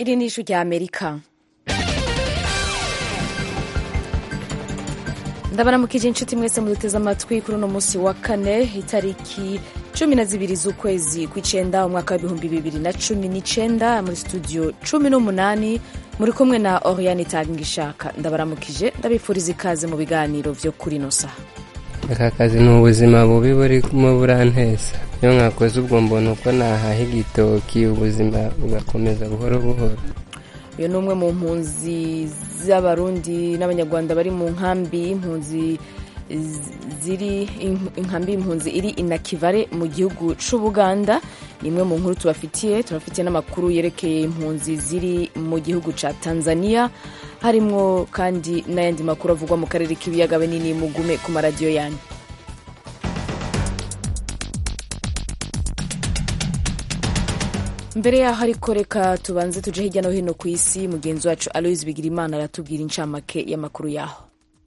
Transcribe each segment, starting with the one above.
iri ni ijwi rya amerika ndabaramukije inshuti mwese muduteze amatwi kuri uno munsi wa kane itariki cumi na zibiri z'ukwezi kw'icenda umwaka w'ibihumbi bibiri na cumi n'icenda muri studio cumi n'umunani muri kumwe na oriane itangishaka ndabaramukije ndabifuriza ikaze mu biganiro vyo kuri ino saha aka kazi ni ubuzima bubi burimo burantesa iyo mwakoze ubwo mbona uko nahaha igitoki ubuzima bugakomeza buhoro buhoro uyu ni umwe mu mpunzi z'abarundi n'abanyarwanda bari mu nkambi y'impunzi ziri inkambi y'impunzi iri inakivare mu gihugu c'ubuganda ni imwe mu nkuru tubafitiye turafitiye n'amakuru yerekeye impunzi ziri mu gihugu ca tanzania harimwo kandi n'ayandi makuru avugwa mu karere k'ibiyaga binini mugume ku maradiyo yanyu mbere yaho ariko reka tubanze tuje hirya no hino ku isi mugenzi wacu aloise bigirimana aratubwira incamake y'amakuru yaho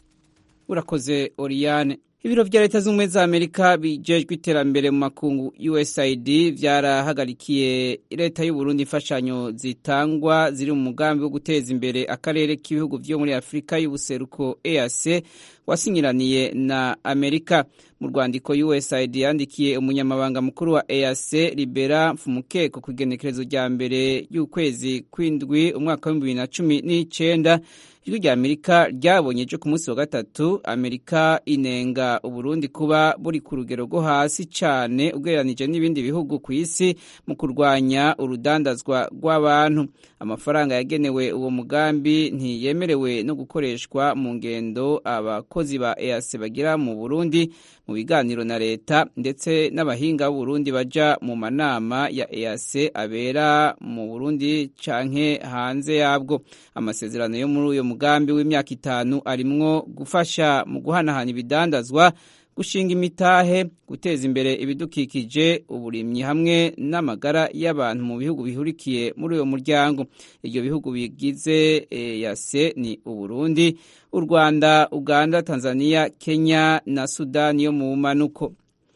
urakoze oriyane ibiro vya leta z'ubumwe za amerika bijejwe iterambere mu makungu usaid vyarahagarikiye leta y'uburundi imfashanyo zitangwa ziri mu mugambi wo guteza imbere akarere k'ibihugu vyo muri afurika y'ubuseruko eac wasinyiraniye na amerika mu rwandiko usaid yandikiye umunyamabanga mukuru wa eac libera mfumukeko ku igenekerezo rya mbere y'ukwezi kw'indwi umwaka w'ibihumbi bibiri na cumi n'icenda ijwi rya amerika ryabonye ejo ku munsi wa gatatu amerika inenga uburundi kuba buri ku rugero rwo hasi cyane ugereranije n'ibindi bihugu ku isi mu kurwanya urudandazwa rw'abantu amafaranga yagenewe uwo mugambi ntiyemerewe no gukoreshwa mu ngendo abakozi ba eac bagira mu burundi mu biganiro na leta ndetse n'abahinga b'uburundi baja mu manama ya eac abera mu burundi canke hanze yabwo amasezerano yo muri uyo mugambi w'imyaka itanu arimwo gufasha mu guhanahana ibidandazwa gushinga imitahe guteza imbere ibidukikije uburimyi hamwe n'amagara y'abantu mu bihugu bihurikiye muri uyo muryango ibyo bihugu bigize yase ni uburundi u rwanda uganda tanzania kenya na sudani yo mu manuko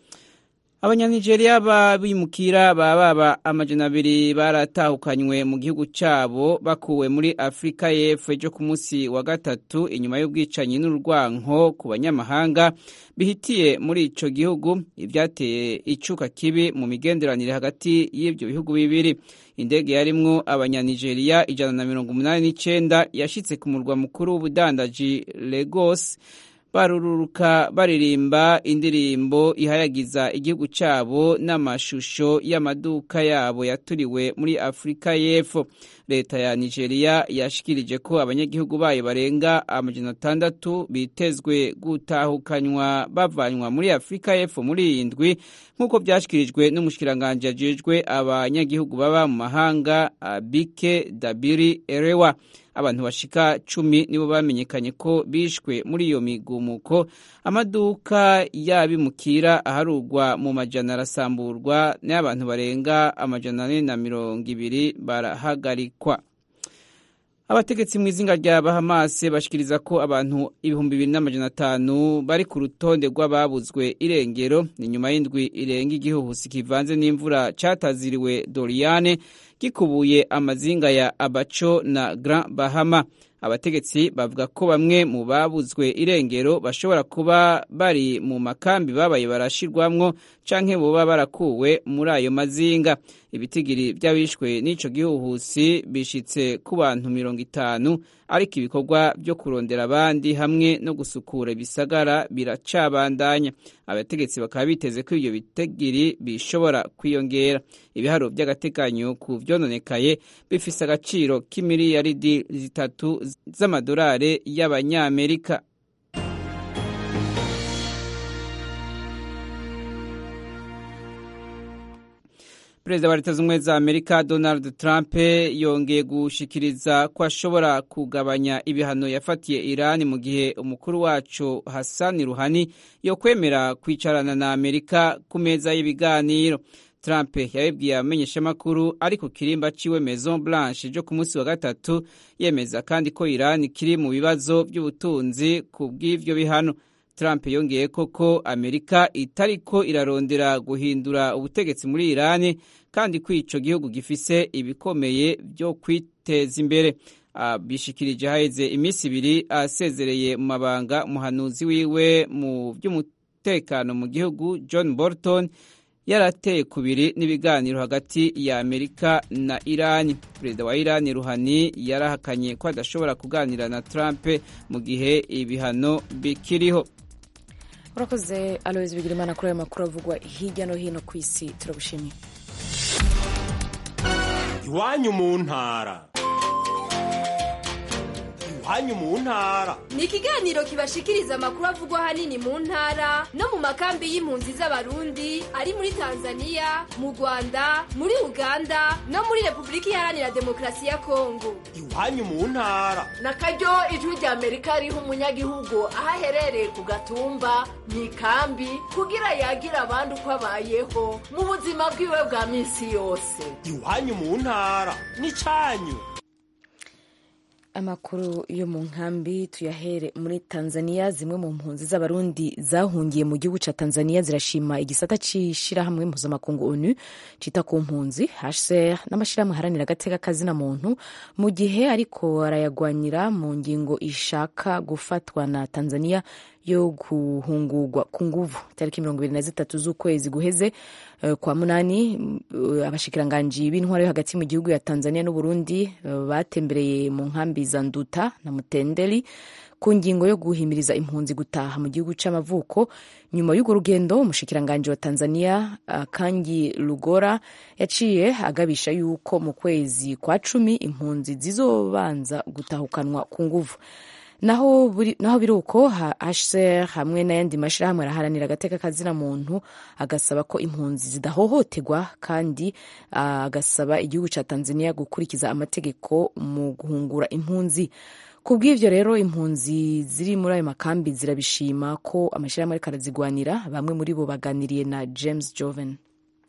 abanyanigeriya babimukira baba amajana abiri baratahukanywe mu gihugu cyabo bakuwe muri afurika y'epfo ejo ku munsi wa gatatu inyuma y'ubwicanyi n'urwanko ku banyamahanga bihitiye muri ico gihugu ivyateye icuka kibi mu migenderanire hagati y'ivyo bihugu bibiri indege yarimwo abanyanigeriya ijana na mirongo umunani n'icenda yashitse ku murwa mukuru w'ubudandaji Lagos barururuka baririmba indirimbo ihayagiza igihugu cyabo n'amashusho y'amaduka yabo yaturiwe muri afurika y'epfo leta ya nigeria yashikirije ko abanyagihugu bayo barenga amajana atandatu bitezwe gutahukanywa bavanywa muri afurika y'epfo muri iyi ndwi nk'uko byashyikirijwe n'umushikiranganji ajejwe abanyagihugu baba mu mahanga bike dabiri erewa abantu bashika cumi nibo bamenyekanye ko bishwe muri iyo migumuko amaduka y'abimukira aharugwa mu majana arasamburwa n'abantu barenga amajana ane na mirongo ibiri barahagarikwa abategetsi mu izinga rya bahamase bashikiriza ko abantu ibihumbi bibiri n'amajana atanu bari ku rutonde rw'ababuzwe irengero ni nyuma y'indwi irenga igihuhusi kivanze n'imvura cataziriwe doriane gikubuye amazinga ya abaco na grand bahama abategetsi bavuga ko bamwe mu babuzwe irengero bashobora kuba bari mu makambi babaye barashirwamwo canke boba barakuwe muri ayo mazinga ibitigiri by'abishwe n'ico gihuhusi bishitse ku bantu mirongo itanu ariko ibikorwa byo kurondera abandi hamwe no gusukura ibisagara biracabandanya abategetsi bakaba biteze ko ibyo bitigiri bishobora kwiyongera ibiharo by'agateganyo ku vyononekaye bifise agaciro k'imiliyaridi zitatu z'amadolari y'abanyamerika perezida wa leta z'ubumwe za amerika donald trump yongeye gushikiriza ko ashobora kugabanya ibihano yafatiye irani mu gihe umukuru wacu hassan ruhani yo kwemera kwicarana na amerika ku meza y'ibiganiro trump yabibwiye abamenyeshamakuru ari ku kirimba ciwe maison blanche ryo ku munsi wa gatatu yemeza kandi ko irani kiri mu bibazo by'ubutunzi ku bw'ivyo bihano Trump yongeye koko Amerika itariko irarondera guhindura ubutegetsi muri Iran kandi ko ico gihugu gifise ibikomeye byo kwiteza imbere bishikirije haheze iminsi ibiri asezereye mu mabanga umuhanuzi wiwe mu by'umutekano mu gihugu John Bolton yarateye kubiri n'ibiganiro hagati ya Amerika na Iran. Perezida wa Iran Ruhani yarahakanye ko adashobora kuganira na Trump mu gihe ibihano bikiriho. urakoze aloyizi bigirimana kuri ayo makuru avugwa hirya no hino ku isi turagushimiye iwanyu mu ntara iwanyu mu ntara ni ikiganiro kibashikiriza amakuru avugwa ahanini mu ntara no mu makambi y'impunzi z'abarundi ari muri tanzania mu rwanda muri uganda no muri repubulika iharanira demokarasi ya kongo iwanyu mu ntara na karyo ijwi rya amerika riha umunyagihugu aho aherereye ku gatumba mu ikambi kugira yagira abandi uko abayeho mu buzima bwiwe bwa minsi yose iwanyu mu ntara ni cyanyu amakuru yo mu nkambi tuyahere muri tanzania zimwe mu mpunzi z'abarundi zahungiye mu gihugu cya tanzania zirashima igisata cy'ishyirahamwe mpuzamakungu onu cyita ku mpunzi hcr n'amashyirahamwe aharanira agateka kazina muntu mu gihe ariko arayagwanyira mu ngingo ishaka gufatwa na tanzania yo guhungurwa ku nguvu tariki mirongo ibiri na zitatu z'ukwezi guheze uh, kwa munani uh, abashikiranganji b'intwaro yo hagati mu gihugu ya tanzania n'uburundi uh, batembereye mu nkambi za nduta na mutendeli ku ngingo yo guhimiriza impunzi gutaha mu gihugu c'amavuko nyuma y'urwo rugendo umushikiranganji wa tanzania kangi lugora yaciye agabisha yuko mu kwezi kwa cumi impunzi zizobanza gutahukanwa ku nguvu naho naho biri uko HCR hamwe n'ayandi mashyirahamwe araharanira agateka kazina muntu agasaba ko impunzi zidahohoterwa kandi agasaba igihugu cya Tanzania gukurikiza amategeko mu guhungura impunzi ku bw'ibyo rero impunzi ziri muri ayo makambi zirabishima ko amashyirahamwe ariko arazigwanira bamwe muri bo baganiriye na James Joven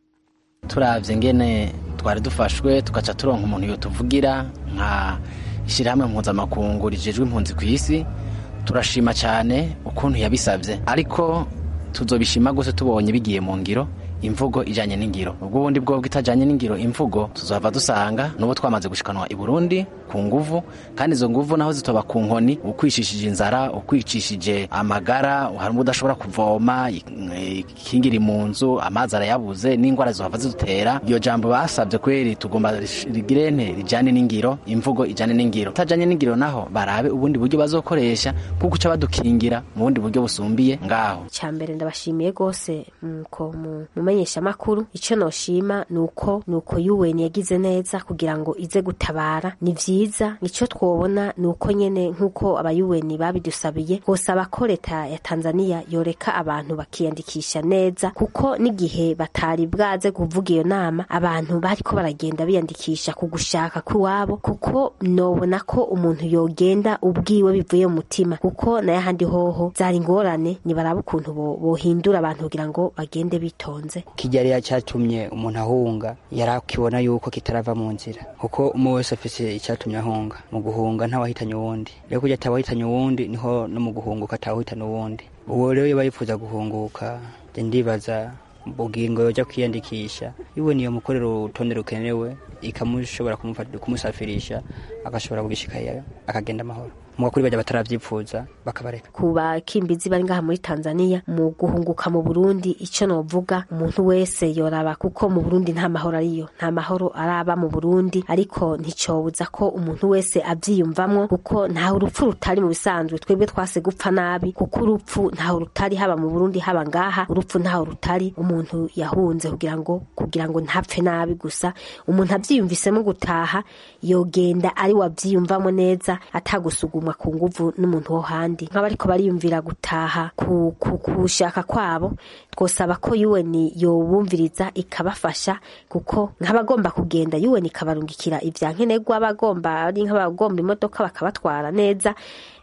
turabye ngene twari dufashwe tugaca turonka umuntu yotuvugira nka ishyirahamwe mpuzamakungu rijejwe impunzi ku isi turashima cyane ukuntu yabisabye ariko tuzobishima gose tubonye bigiye mu ngiro imvugo ijanye n'ingiro ubwo bundi bwobwo itajanye n'ingiro imvugo tuzohava dusanga n'ubu twamaze gushikanwa i Burundi ku nguvu kandi izo nguvu naho zitoba ku nkoni ukwicishije inzara ukwicishije amagara hari udashobora kuvoma ikingiri mu nzu amazi arayabuze n'ingwara zohava zidutera iyo jambo basabye kweri tugomba rigirene rijane n'ingiro imvugo ijane n'ingiro itajanye n'ingiro naho barabe ubundi buryo bazokoresha kuko uca badukingira mu bundi buryo busumbiye ngaho cyambere ndabashimiye gose muko mu mumenyesha makuru ico noshima nuko nuko UN yagize neza kugira ngo ize gutabara ni vyiza nico twobona nuko nyene nkuko aba UN babidusabiye gosaba ko leta ya Tanzania yoreka abantu bakiyandikisha neza kuko n'igihe batari bwaze kuvuga iyo nama abantu bariko baragenda biyandikisha ku gushaka kw'iwabo kuko nobona ko umuntu yogenda ubwiwe bivuye mu mutima kuko naye ahandi hoho zari ingorane nibaraba ukuntu bohindura abantu kugira ngo bagende bitonze kijya cyatumye umuntu ahunga yari akibona yuko kitarava mu nzira kuko umwe wese afise icyatumye ahunga mu guhunga ntawahitanye uwundi rero kujya atawahitanye uwundi niho no mu guhunguka atawahitana uwundi uwo rero iyo yifuza guhunguka ndibaza bugingo yoja kwiyandikisha iwe niyo mukorera urutonde rukenewe ikamushobora kumusafirisha agashobora kugishikayo akagenda amahoro muga kuri bajya bataravyifuza bakabareka ku bakimbizi bari ngaha muri Tanzania mu guhunguka mu Burundi ico novuga umuntu wese yoraba kuko mu Burundi nta mahoro ariyo nta mahoro araba mu Burundi ariko nticobuza ko umuntu wese avyiyumvamwo kuko ntaho urupfu rutari mu bisanzwe twebwe twase gupfa nabi kuko urupfu ntaho rutari haba mu Burundi haba ngaha urupfu ntaho rutari umuntu yahunze kugira ngo kugira ngo ntapfe nabi gusa umuntu avyiyumvisemo gutaha yogenda ari wavyiyumvamo neza atagusugumwa ku nguvu n'umuntu wo handi nk'abariko bariyumvira gutaha ku kushaka kwabo twosaba ko UN yobumviriza ikabafasha kuko nk'abagomba kugenda UN ikabarungikira ivyankenerwa abagomba ari nk'abagomba imodoka bakabatwara neza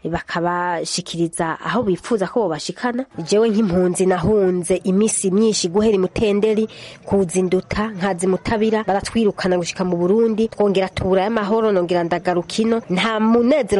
bakabashikiriza aho bifuza ko bobashikana jewe nk'impunzi nahunze imisi myinshi guhera imutenderi kuzinduta nkazi mutabira baratwirukana gushika mu Burundi twongera tubura y'amahoro nongera ndagaruka ino nta munezero na mutoyi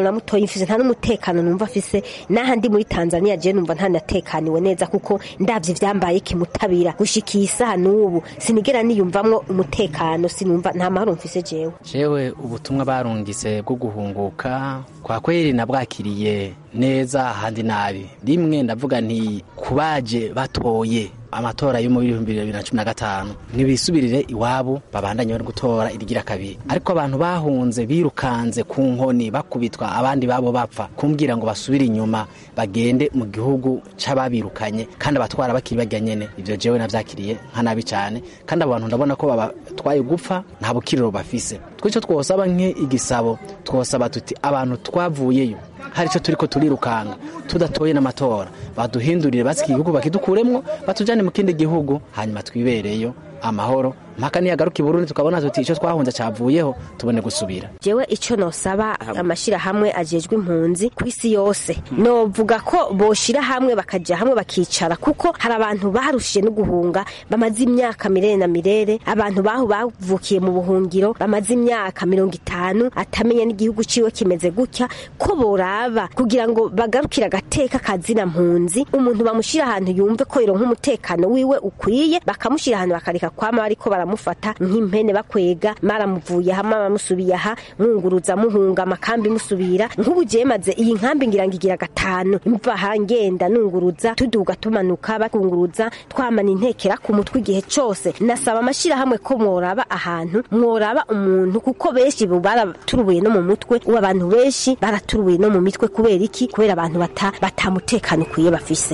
sinifise nta n'umutekano numva afise naha ndi muri tanzania je numva ntanatekaniwe neza kuko ndavye vyambaye kimutabira gushika iyi saha n'ubu sinigera niyumvamwo umutekano sinumva nta mahoro mfise jewe jewe ubutumwa barungitse bwo guhunguka kwa kweri nabwakiriye neza ahandi nabi rimwe ndavuga nti kubaje batoye amatora yo mu bihumbi bibiri na cumi na gatanu ntibisubirire iwabo babandanye bari gutora irigira kabiri ariko abantu bahunze birukanze ku nkoni bakubitwa abandi babo bapfa kumbwira ngo basubire inyuma bagende mu gihugu c'ababirukanye kandi abatwara bakiri bajya nyene ivyo jewe navyakiriye nka nabi cane kandi abo bantu ndabona ko babatwaye gupfa nta bukiriro bafise twico twosaba nke igisabo twosaba tuti abantu twavuyeyo hari icyo turiko turirukanga tudatoye n'amatora baduhindurire basiki igihugu bakidukuremwo batujane mu kindi gihugu hanyuma twibereyo amahoro mpaka niyagaruka i Burundi tukabona tuti icyo twahunze cavuyeho tubone gusubira jewe ico nosaba amashirahamwe ajejwe impunzi ku isi yose novuga ko boshira hamwe bakaja hamwe bakicara kuko hari abantu barushije no guhunga bamaze imyaka mirere na mirere abantu baho bavukiye mu buhungiro bamaze imyaka mirongo itanu atamenya n'igihugu ciwe kimeze gutya ko boraba kugira ngo bagarukire agateka kazina mpunzi umuntu bamushira ahantu yumve ko yoronka umutekano wiwe ukwiye bakamushira ahantu bakareka kwama bariko baramufata nk'impene bakwega maramuvuye aha maramusubiye aha mwunguruza muhunga amakambi musubira nk'ubu jewe maze iyi nkambi ngira ngo igira gatanu mva aha ngenda nunguruza tuduga tumanuka bakunguruza twamana intekera ku mutwe igihe cose nasaba amashirahamwe ko mworaba ahantu mworaba umuntu kuko benshi bo baraturubuye no mu mutwe ubu abantu benshi baraturubuye no mu mitwe kubera iki kubera abantu bata batamutekano ukwiye bafise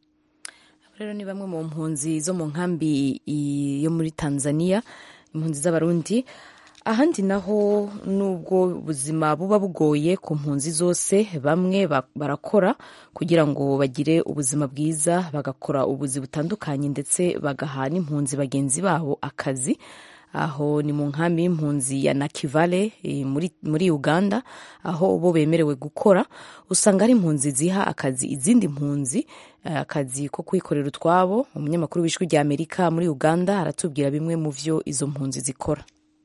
rero ni bamwe mu mpunzi zo mu nkambi i- yo muri tanzania impunzi z'abarundi ahandi naho nubwo ubuzima buba bugoye ku mpunzi zose bamwe ba- barakora kugira ngo bagire ubuzima bwiza bagakora ubuzi butandukanye ndetse bagaha n'impunzi bagenzi babo akazi aho ni mu nkambi y'impunzi ya nakivale eh, muri, muri uganda aho bo bemerewe gukora usanga ari impunzi ziha akazi izindi mpunzi eh, akazi ko kwikorera utwabo umunyamakuru w'ijwi rya amerika muri uganda aratubwira bimwe mu vyo izo mpunzi zikora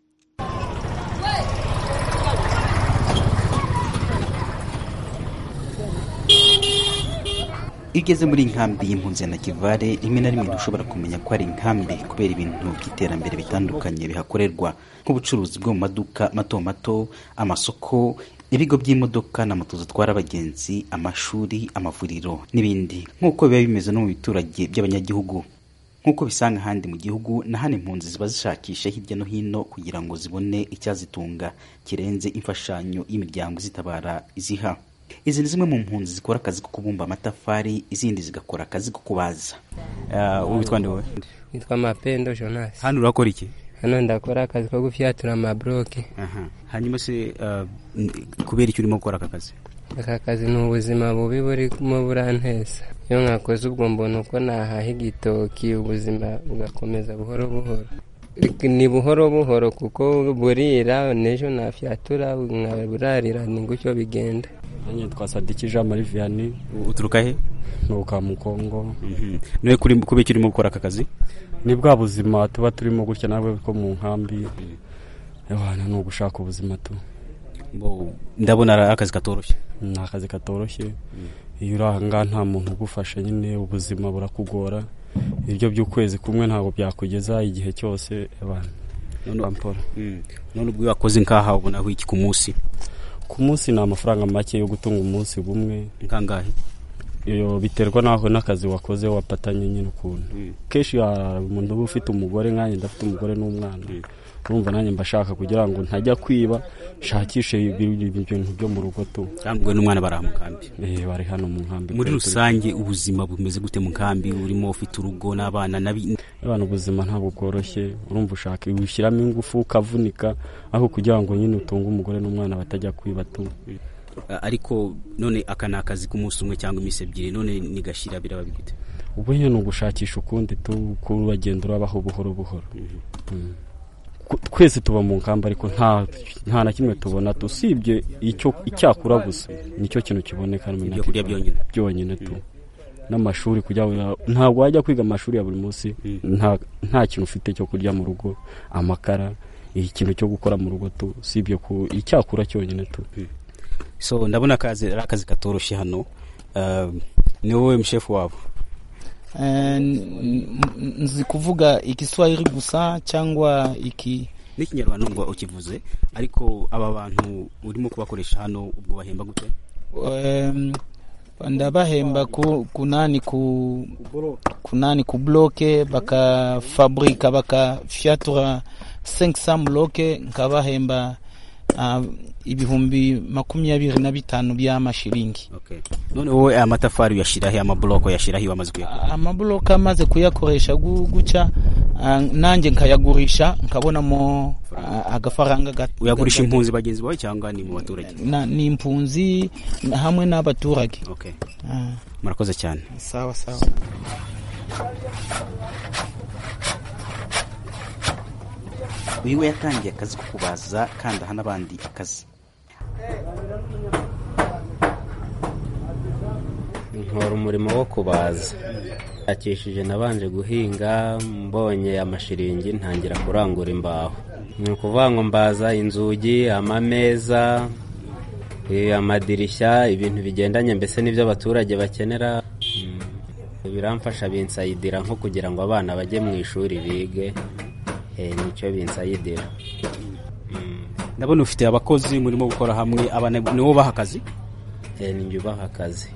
iyo ugeze muri inkambi y'impunzi ya nakivale rimwe na rimwe ntushobora kumenya ko ari inkambi kubera ibintu by'iterambere bitandukanye bihakorerwa nk'ubucuruzi bwo mu maduka mato mato amasoko ibigo by'imodoka na moto zitwara abagenzi amashuri amavuriro n'ibindi nk'uko biba bimeze no mu biturage by'abanyagihugu nk'uko bisanga ahandi mu gihugu na hano impunzi ziba zishakisha hirya no hino kugira ngo zibone icyazitunga kirenze imfashanyo y'imiryango izitabara iziha izi ni zimwe mu mpunzi zikora akazi ko kubumba amatafari izindi zigakora akazi ko kubaza uh, witwa nde wowe witwa mapendo jonas hano urakora iki hano ndakora akazi ko gufyatura amabloke Aha. hanyuma se uh, n- kubera icyo urimo gukora aka kazi aka kazi ni ubuzima bubi burimo burantesa iyo mwakoze ubwo mbona uko nahaha igitoki ubuzima bugakomeza buhoro buhoro ni buhoro buhoro kuko burira n'ejo nafyatura nkaburarira ni gutyo bigenda nanjye twasadiki jean marie vianney uturuka he nturuka mu kongo niwe kuri kubera icyo urimo gukora aka kazi ni bwa buzima tuba turimo gutya nawe ko mu nkambi abana ni ugushaka ubuzima tu Bo, ndabona ari akazi katoroshye ni akazi katoroshye iyo uri ahangaha nta muntu ugufasha nyine ubuzima burakugora ibyo by'ukwezi kumwe ntabwo byakugeza igihe cyose abana none Mm. none ubwo iyo wakoze nkaha ubonaho iki ku munsi ku munsi ni amafaranga make yo gutunga umunsi bumwe nkangahe iyo biterwa n'aho n'akazi wakoze wapatanye nyine ukuntu kenshi hari umuntu uba ufite umugore nkanjye ndafite umugore n'umwana urumva nanjye mba shaka kugira ngo ntajya kwiba nshakishe ibi- ibintu byo mu rugo tu cyangwa n'umwana bari aha mu nkambi eh bari hano mu nkambi muri rusange ubuzima bumeze gute mu nkambi urimo ufite urugo n'abana nabi abana ubuzima ntabwo bworoshye urumva ushaka ushyiramo ingufu ukavunika aho kugira ngo nyine utunge umugore n'umwana batajya kwiba tu ariko none aka ni akazi k'umunsi umwe cyangwa iminsi ebyiri none nigashira biraba bigute ubu nyine ni ugushakisha ukundi tu ko uragenda urabaho buhoro buhoro Mm. Ku- twese tuba mu nkamba ariko nta nta na kimwe tubona tu usibye icyo icyakura gusa nicyo kintu kiboneka hano muri Ibyo kurya Nakivale. byonyine. byonyine tu n'amashuri kugira ngo ntabwo wajya kwiga amashuri ya buri munsi nta nta kintu ufite cyo kurya mu rugo amakara ikintu cyo gukora mu rugo tu usibye ku icyakura cyonyine tu so ndabona akazi ari akazi katoroshye hano uh, ni wowe mshefu wabo Eh, n- n- nzi kuvuga igiswahili gusa cyangwa iki n'ikinyarwanda ngo ukivuze ariko aba bantu urimo kubakoresha hano ubwo bahemba gute Em, ndabahemba ku, kunani ku kunani ku bloke bakafabrika bakafyatura 500 bloke nkabahemba uh, ibihumbi makumyabiri na bitanu by'amashiringi okay. none wowe aya matafari uyashyirahe amaburoko uyashyirahe wamaze kuyakora amabuloke amaze kuyakoresha gu- gutya ah, nanjye nkayagurisha nkabonamo ah, agafaranga gato uyagurisha impunzi bagenzi bawe cyangwa ni mu baturage Na- ni impunzi na- hamwe n'abaturage okay. Ah, murakoze cyane sawa sawa uyu we yatangiye akazi ko kubaza kandi aha n'abandi akazi nkora umurimo wo kubaza akishije nabanje guhinga mbonye amashiringi ntangira kurangura imbaho ni ukuvuga ngo mbaza inzugi amameza eh, amadirishya ibintu bigendanye mbese n'ibyo abaturage bakenera Mm, biramfasha binsayidira nko kugira ngo abana bajye mu ishuri bige eh, nicyo binsayidira ndabona ufite abakozi murimo gukora hamwe aba ni wowe ubaha akazi Eh, ni njye ubaha akazi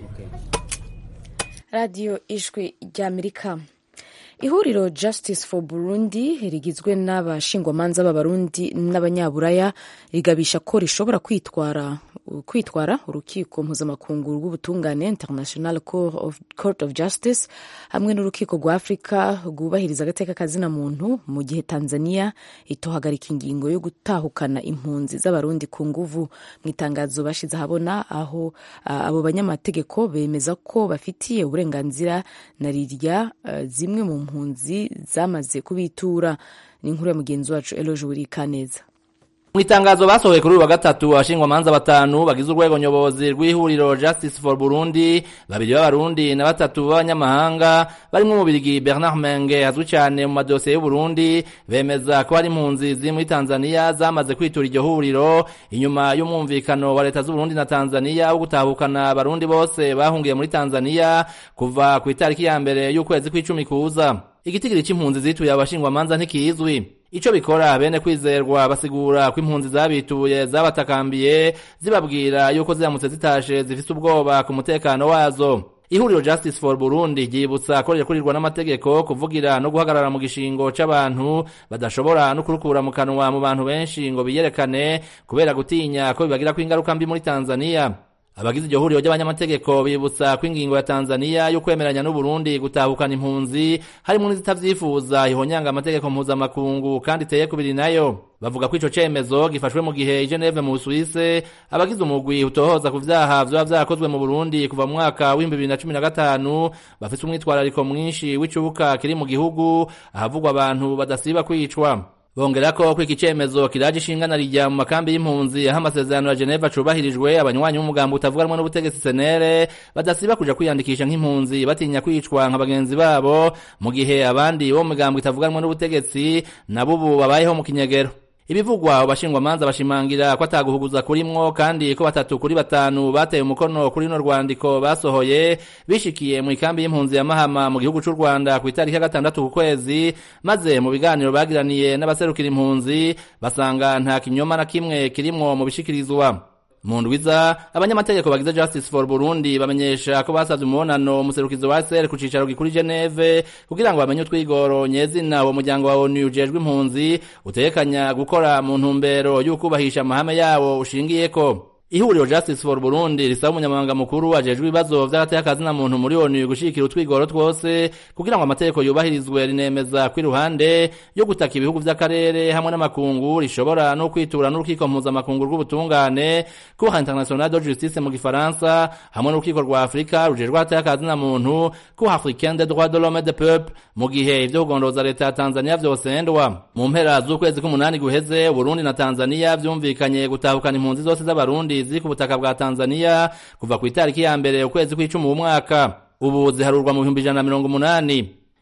radiyo ijwi ry'amerika ihuriro justice for burundi rigizwe n'abashingwamanza b'abarundi n'abanyaburaya rigabisha ko rishobora kwitwara kwitwara urukiko mpuzamakungu rw'ubutungane international court of, court of justice hamwe n'urukiko rwa afurika rwubahiriza agateka kazina muntu mu gihe tanzania itohagarika ingingo yo gutahukana impunzi z'abarundi ku nguvu mu itangazo bashize ahabona aho ah, abo banyamategeko bemeza ko bafitiye uburenganzira na rirya ah, zimwe mu mpunzi zamaze kubitura ni inkuru ya mugenzi wacu eloge wurikaneza mu itangazo basohoye kuri uyu wa gatatu abashingwamanza batanu bagize urwego nyobozi rw'ihuriro justice for burundi babiri b'abarundi na batatu b'abanyamahanga barimo umubirigi bernard menge azwi cyane mu madosiye y'uburundi bemeza ko hari impunzi ziri muri tanzania zamaze kwitura iryo huriro inyuma y'umwumvikano wa leta z'uburundi na tanzania wo gutahukana abarundi bose bahungiye muri tanzania kuva ku itariki ya mbere y'ukwezi kw'icumi kuza igitigiri c'impunzi zituye abashingwamanza ntikizwi ico bikora bene kwizerwa basigura ko impunzi zabituye zabatakambiye zibabwira yuko ziramutse zitashe zifise ubwoba ku mutekano wazo ihuriro justice for burundi ryibutsa ko rirakurirwa n'amategeko kuvugira no guhagarara mu gishingo c'abantu badashobora no kurukura mu kanwa mu bantu benshi ngo biyerekane kubera gutinya ko bibagirako ingaruka mbi muri tanzania abagize iryo huriro ry'abanyamategeko bibutsa ko ingingo ya tanzania yo kwemeranya n'uburundi gutahukana impunzi harimo n'izitavyifuza ihonyanga amategeko mpuzamakungu kandi iteye kubiri nayo bavuga ko ico cemezo gifashwe mu gihe i geneve mu busuwise abagize umugwi utohoza ku vyaha vyoba vyarakozwe mu burundi kuva mu mwaka w'ibihumbi bibiri na cumi na gatanu bafise umwitwarariko mwinshi w'icubuka kiri mu gihugu ahavugwa abantu badasiba kwicwa bongera ko ko iki cemezo kiraje ishingana rijya mu makambi y'impunzi aho amasezerano ya Geneva cubahirijwe abanywanyi b'umugambo utavuga rumwe n'ubutegetsi senere badasiba kuja kwiyandikisha nk'impunzi batinya kwicwa nka bagenzi babo mu gihe abandi bo mu migambo itavuga rumwe n'ubutegetsi nabo ubu babayeho mu kinyegero ibivugwa abashingwamanza bashimangira ko ataguhuguza kurimwo kandi ko batatu kuri batanu bateye umukono kuri runo rwandiko basohoye bishikiye mu ikambi y'impunzi ya mahama mu gihugu c'u rwanda ku itariki ya gatandatu ku kwezi maze mu biganiro bagiraniye n'abaserukira impunzi basanga nta kinyoma na kimwe kirimwo mu bishikirizwa mu ndwiza abanyamategeko bagize justice for burundi bamenyesha ko basavye umubonano umuserukizi wa sr ku cicaro gikuru geneve kugira ngo bamenye utwigoro nyezina uwo muryango wa onu ujejwe impunzi utekanya gukora mu ntumbero y'ukubahisha amahame yawo ushingiyeko ihuriro justice for burundi risaba umunyamabanga mukuru ajejwe ibibazo vy'agateka muntu muri onu gushigikira utwigoro twose kugira ngo amategeko yubahirizwe rinemeza ko iruhande yo gutaka ibihugu vy'akarere hamwe n'amakungu rishobora no kwitura n'urukiko mpuzamakungu rw'ubutungane cour international de justice mu gifaransa hamwe n'urukiko rwa afurika rujejwe agateka muntu cour africaine des droits de l'homme et de peuple mu gihe ivyo kugondoza leta ya tanzania vyosendwa mu mpera z'ukwezi k'umunani guheze uburundi na tanzania vyumvikanye gutahukana impunzi zose z'abarundi ziri ku butaka bwa Tanzania kuva ku itariki ya mbere ukwezi kw'icumi uwu mwaka ubu ziharurwa mu bihumbi ijana na mirongo umunani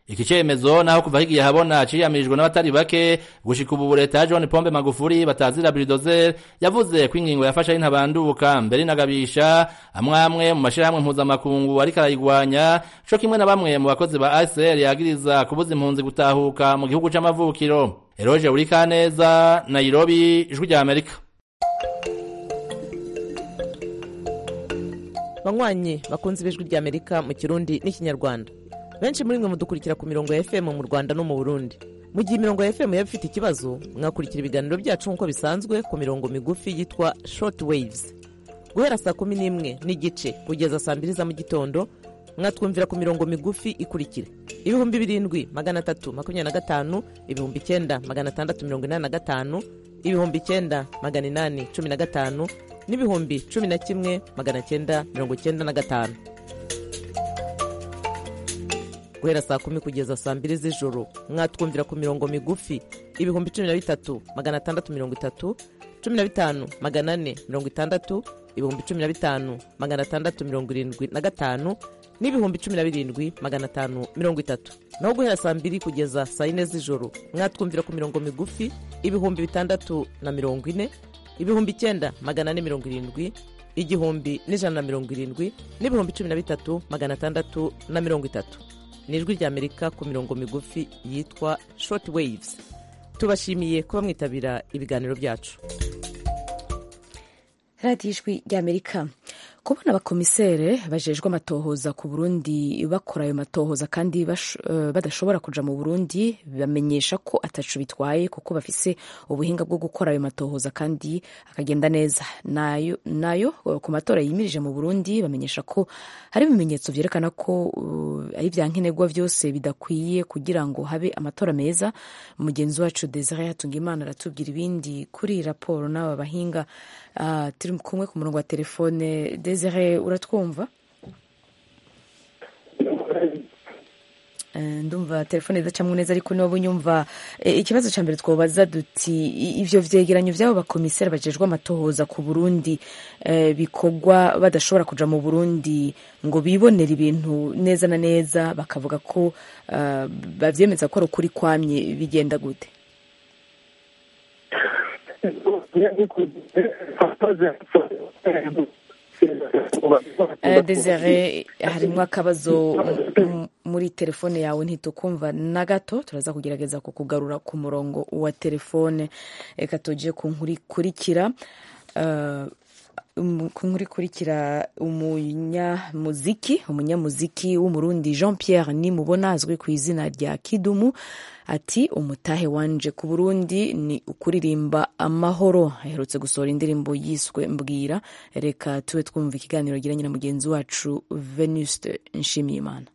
iki cemezo naho kuva higiye habona ciyamirijwe n'abatari bake gushika ubu leta ya John Pombe Magufuli batazira bulldozer yavuze ko ingingo yafashe ari ntabanduka mbere inagabisha amwamwe mu mashirahamwe mpuzamakungu ariko arayigwanya co kimwe na bamwe mu bakozi ba ASR yagiriza kubuza impunzi gutahuka mu gihugu c'amavukiro Eroje Urikaneza Nairobi ijwi rya Amerika banywanyi bakunze ibijwi rya amerika mu kirundi n'ikinyarwanda benshi muri mwe mudukurikira ku mirongo ya fm mu rwanda no mu burundi mu gihe imirongo ya fm yaba ifite ikibazo mwakurikira ibiganiro byacu nk'uko bisanzwe ku mirongo migufi yitwa short waves guhera saa kumi n'imwe n'igice kugeza saa mbiri za mu gitondo mwatwumvira ku mirongo migufi ikurikira ibihumbi birindwi magana atatu makumyabiri na gatanu ibihumbi icyenda magana atandatu mirongo inani na gatanu ibihumbi icyenda magana inani cumi na gatanu n'ibihumbi cumi na kimwe magana cyenda mirongo cyenda na gatanu guhera saa kumi kugeza saa mbiri z'ijoro mwatwumvira ku mirongo migufi ibihumbi cumi na bitatu magana atandatu mirongo itatu cumi na bitanu magana ane mirongo itandatu ibihumbi cumi na bitanu magana atandatu mirongo irindwi na gatanu n'ibihumbi cumi na birindwi magana atanu mirongo itatu naho guhera saa mbiri kugeza saa yine z'ijoro mwatwumvira ku mirongo migufi ibihumbi bitandatu na mirongo ine ibihumbi icyenda magana ane mirongo irindwi igihumbi n'ijana na mirongo irindwi n'ibihumbi cumi na bitatu magana atandatu na mirongo itatu ni ijwi rya amerika ku mirongo migufi yitwa short waves tubashimiye kuba mwitabira ibiganiro byacu radiyo ijwi ry'amerika kubona abakomisere bajejwe amatohoza ku burundi bakora ayo matohoza kandi badashobora kuja mu burundi bamenyesha ko atacu bitwaye kuko bafise ubuhinga bwo gukora ayo matohoza kandi akagenda neza nayo, nayo ku matora yimirije mu burundi bamenyesha ko hari ibimenyetso vyerekana ko uh, ari vya nkenerwa vyose bidakwiye kugira ngo habe amatora meza mugenzi wacu desire hatungimana aratubwira ibindi kuri raporo n'aba bahinga uh, turi kumwe ku murongo wa telefone desire uratwumva ndumva telefone idacamo neza ariko niba unyumva ikibazo cya mbere twabaza duti ibyo vyegeranyo by'abo bakomiseri bajejwe amatohoza ku burundi bikorwa badashobora kuja mu burundi ngo bibonere ibintu neza na neza bakavuga ko bavyemeza ko ari ukuri kwamye bigenda gute desire harimo akabazo muri telefone yawe ntitukumva na gato turaza kugerageza kukugarura ku murongo wa telefone reka tujye ku nkuru ikurikira ku nkuru ikurikira umunyamuziki umunyamuziki w'umurundi jean pierre nimubona azwi ku izina rya kidumu ati umutahe wanje ku burundi ni ukuririmba amahoro aherutse gusohora indirimbo yiswe mbwira reka tube twumva ikiganiro giranye na mugenzi wacu venuste nshimiyimana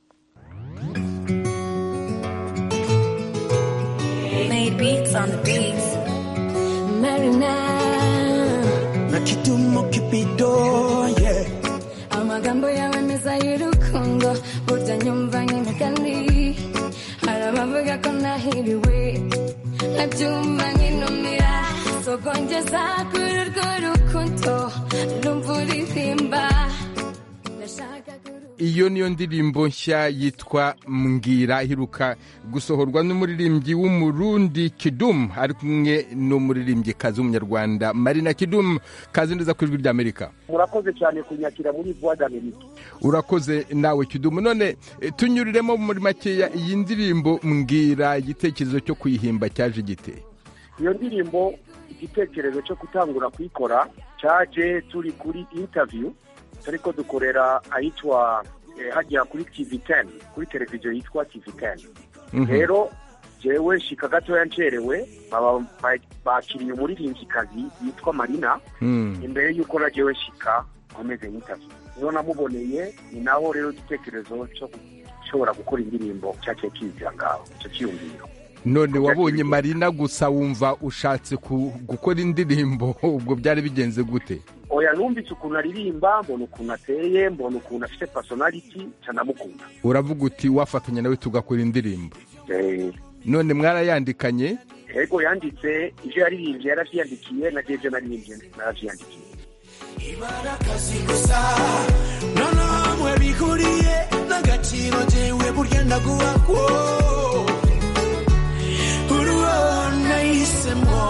na kidumu kibido yeah. amagambo yawe meza y'urukundo burya nyumva nk'imigani arabavuga ko nahiriwe nkabyumva nk'inumira sogongeza kuri urwo rukundo numva uririmba iyo niyo ndirimbo nshya yitwa mbwira iheruka gusohorwa n'umuririmbyi w'umurundi kidumu ari kumwe n'umuririmbyikazi w'umunyarwanda marina kidumu kazi neza ku ijwi ry'amerika murakoze cyane kunyakira muri voix d'Amerika urakoze nawe kidumu none tunyuriremo muri makeya iyi ndirimbo mbwira igitekerezo cyo kuyihimba cyaje gite iyo ndirimbo igitekerezo cyo gutangura kuyikora cyaje turi kuri interview ariko dukorera ahitwa hajya kuri tv teni kuri televiziyo yitwa tv teni rero jewe shika gatoya ncerewe bakiriye umuririmbyikazi yitwa marina imbere y'uko na jewe shika nkomeze nk'itazi niho namuboneye ni naho rero igitekerezo cyo gushobora gukora indirimbo cyaciye kizira ngaho icyo cyiyumviro none wabonye marina gusa wumva ushatse gukora indirimbo ubwo byari bigenze gute oya numvise ukuntu aririmba mbona ukuntu ateye mbona ukuntu afite personality canamukunda uravuga uti wafatanya nawe tugakora indirimbo none mwarayandikanye yego yanditse ivyo yaririmbye yaravyiyandikiye na jeje naririmbye naravyiyandikiye ibarakazi gusa noneho mwe bihuriye n'agaciro jewe burya ndaguhakwo uruwo nahisemo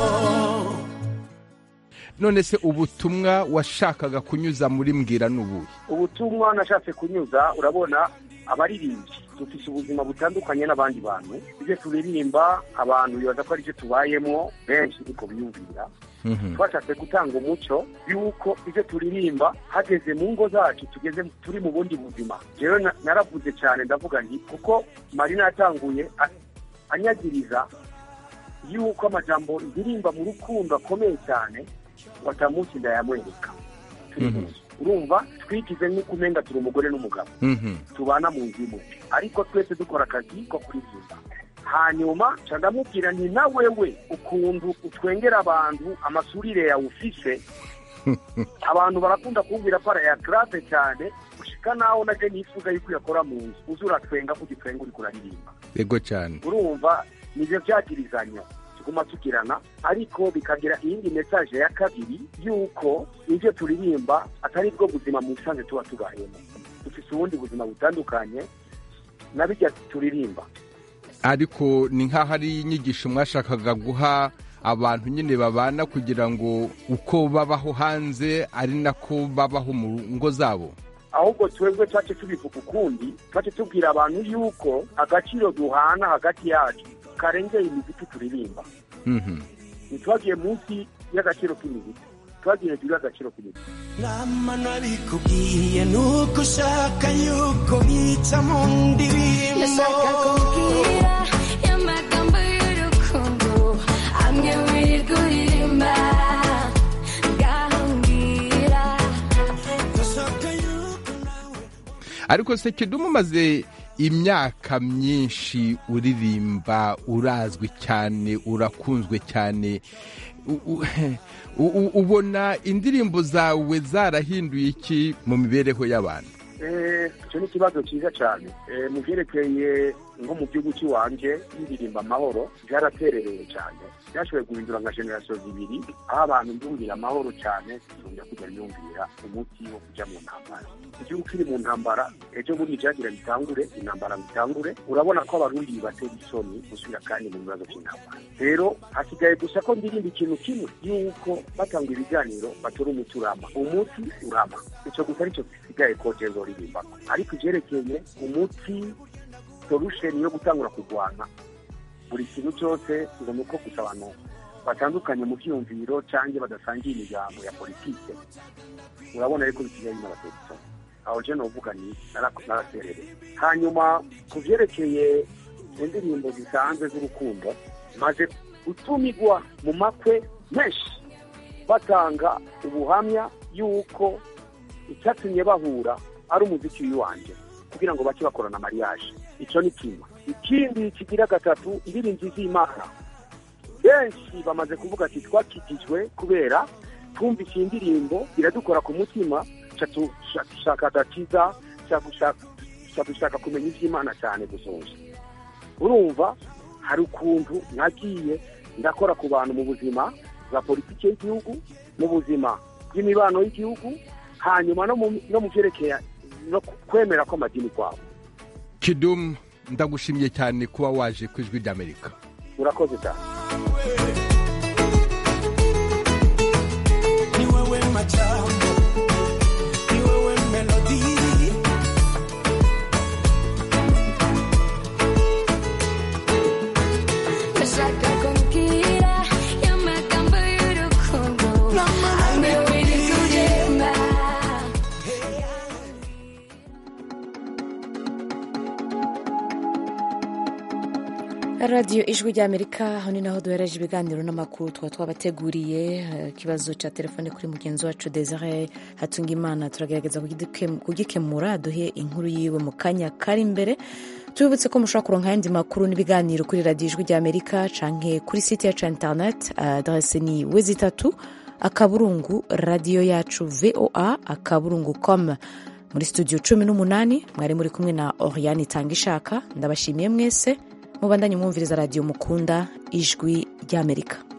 none se ubutumwa washakaga kunyuza muri mbwira n'ubuhe ubutumwa nashatse kunyuza urabona abaririmbyi dufite ubuzima butandukanye n'abandi bantu ibyo turirimba abantu bibaza ko aribyo tubayemo benshi niko biyumvira twashatse gutanga umuco y'uko ibyo turirimba hageze mu ngo zacu tugeze turi mu bundi buzima rero na- naravuze cyane ndavuga nti kuko marina yatanguye a- anyagiriza y'uko amajambo ndirimba mu rukundo akomeye cyane watamunsi ndayamwereka turi mu nzu urumva twigize nk'uko umenga turi umugore n'umugabo tubana mu nzu imwe ariko twese dukora akazi ko kuririmba hanyuma nca ndamubwira nti na wewe ukuntu utwengera abantu amasurire yawe ufise abantu barakunda kumbwira ko arayagrave cyane gushika naho naje nifuza yuko uyakora mu nzu uza uratwenga kuko utwenga uriko uraririmba yego cyane urumva nivyo vyagirizanya tuguma tugirana ariko bikagira iyindi mesaje ya kabiri y'uko ivyo turirimba atari bwo buzima mu busanzwe tuba tubayemo dufise ubundi buzima butandukanye na bijya turirimba ariko ni nk'aho ari inyigisho mwashakaga guha abantu nyine babana kugira ngo uko babaho hanze ari nako babaho mu ngo zabo ahubwo twebwe twace tubivuga ukundi twace tubwira abantu yuko agaciro duhana hagati yacu karengeye imiziki turirimba Mhm. ntitwagiye munsi y'agaciro k'imiziki twagiye hejuru y'agaciro k'imiziki nama nabikubwiye nuko ushaka yuko bica mu ndirimbo Ndashaka kubwira y'amagambo y'urukundo amwe wirirwa uririmba ngahambira ariko se kidumu umaze imyaka myinshi uririmba urazwi cyane urakunzwe cyane U- u- u- u- ubona indirimbo zawe zarahinduye iki mu mibereho y'abantu Eh, icyo ni ikibazo cyiza cyane Eh, mu byerekeye nko mu gihugu cy'iwanje y'indirimba amahoro byaraterereye cyane byashoboye guhindura nka generasiyo zibiri aho abantu ndumvira amahoro cyane tuzongera kujya myumvira umuti wo kujya mu ntambara igihugu kiri mu ntambara ejo bundi byagira bitangure intambara bitangure urabona ko abarundi batera isoni gusubira kandi mu bibazo by'intambara rero hasigaye gusa ko ndirimba ikintu kimwe y'uko batanga ibiganiro batora umuti urama umuti urama icyo gusa aricyo gisigaye ko jezo ririmbamo ariko ibyerekeye umuti solution yo gutangura kurwana buri kintu cyose ngo ni uko gusa abantu batandukanye mu byiyumviro cyangwa badasangiye imiryango ya politike urabona ariko bisigaye n'abategetsi aho je novuga ni nara- naraserereye hanyuma ku byerekeye indirimbo zisanzwe z'urukundo maze gutumigwa mu makwe menshi batanga ubuhamya y'uko icyatumye bahura ari umuziki w'iwanje kugira ngo bake bakorana mariage icyo ni kimwe ikindi kigira gatatu indirimbo z'imana benshi bamaze kuvuga ati twakikijwe kubera twumvise iyi ndirimbo iradukora ku mutima ca tu- ca- dushaka agakiza ca gushaka- ca dushaka kumenya iby'imana cyane gusoza urumva hari ukuntu nagiye ndakora ku bantu mu buzima bwa politiki y'igihugu mu buzima bw'imibano y'igihugu hanyuma no mu- no mu byerekeye no kwemera kw'amadini kwabo kidumu ndagushimiye cyane kuba waje ku ijwi ry'amerika urakoze cyane ni wewe majambo ni wewe melodi ndashaka kubwira y'amagambo y'urukundo amwe wirirwa uririmba radiyo ijwi ry'amerika aho ni naho duhereje ibiganiro n'amakuru tuba twabateguriye eh, ikibazo cya telefone kuri mugenzi wacu desire hatungimana turagerageza kugike- kugikemura duhe inkuru yiwe mu kanya kari imbere tubibutse ko mushobora kuronka ayandi makuru n'ibiganiro kuri radiyo ijwi ry'amerika canke kuri site yacu ya internet adrese ni wezi itatu akaburungu radiyo yacu voa akaburungu com muri studio cumi n'umunani mwari muri kumwe na oriane itanga ishaka ndabashimiye mwese mubandanye mwumviriza radiyo mukunda ijwi ry'amerika